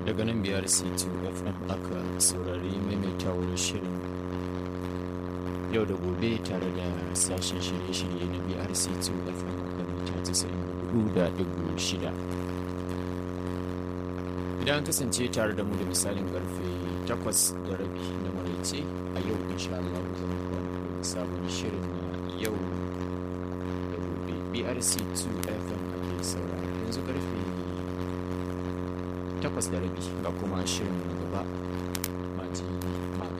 daga nan biyar c2 fm aka saurari maimaitawar shirin yau da gobe tare da sashen shirye-shirye na brc2 fm aka mita 94.6 idan kasance tare da mu da misalin karfe 8 da rabi na maraice a yau insha Allah zama kwanan sabon shirin na yau da gobe brc2 fm ake saurara yanzu karfe 8 da rabi ga kuma shirin gaba